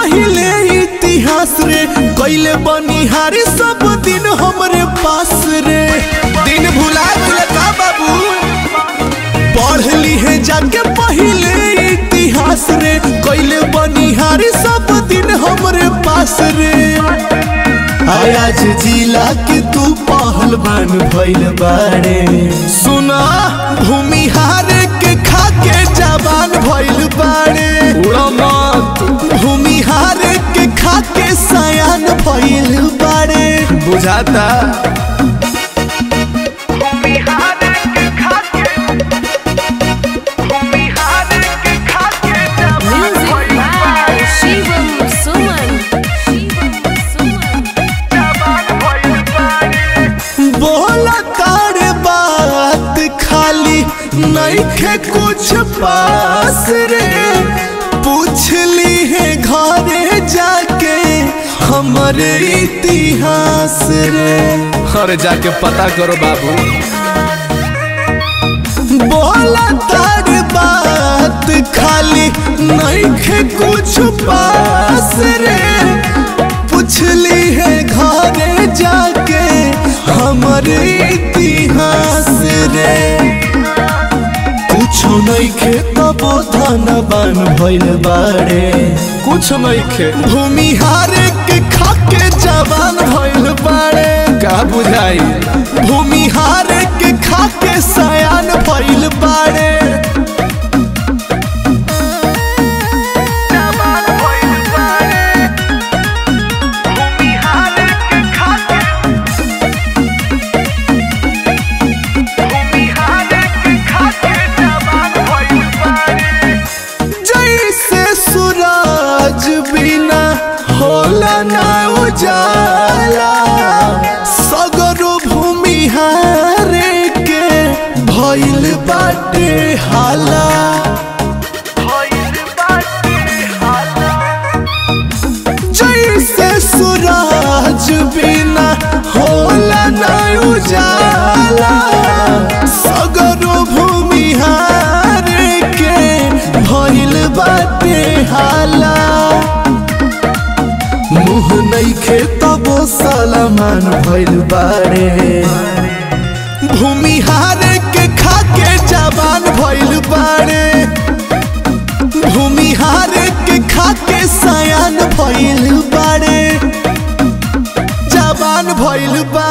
पहिले इतिहास रे कैले बनिहारी सब दिन हमरे पास रे दिन भुला गइले का बाबू पढ़ ली है जाके पहिले इतिहास रे कैले बनिहारी सब दिन हमरे पास रे आज जिला के तू पहलवान भइल बाड़े सुना भूमिहार के खाके जवान भइल बाड़े उड़ा मत भूमिहार के खाके सयान भइल बाड़े बुझाता Music by Shivam Suman. Shivam Suman. बोला तारे बात खाली नइखे कुछ पास रे पूछ ली है घरे जाके हमरे इतिहास रे अरे जाके पता करो बाबू बोला तारे बात खाली नइखे कुछ पास रे पूछ ली है घरे जाके हमरे इतिहास रे कुछो नइखे तबो धनबान भइल बाड़े कुछ नहीं खे भूमिहार के खाके जवान भइल बाड़े का बुझाई भूमिहार के खाके सयान भइल बाड़े जैसे सूरज बिना होला ना उजाला सगरो भूमिहार के भइल बाटे हाला जैसे सूरज बिना होला ना उजाला सगरो भूमिहार के भइल बाटे हाला मुँह नइखे तबो सलमान भइल बाड़े भूमिहार के खाके जवान भइल बाड़े भूमिहार के खाके सयान भइल बाड़े जवान भइल बा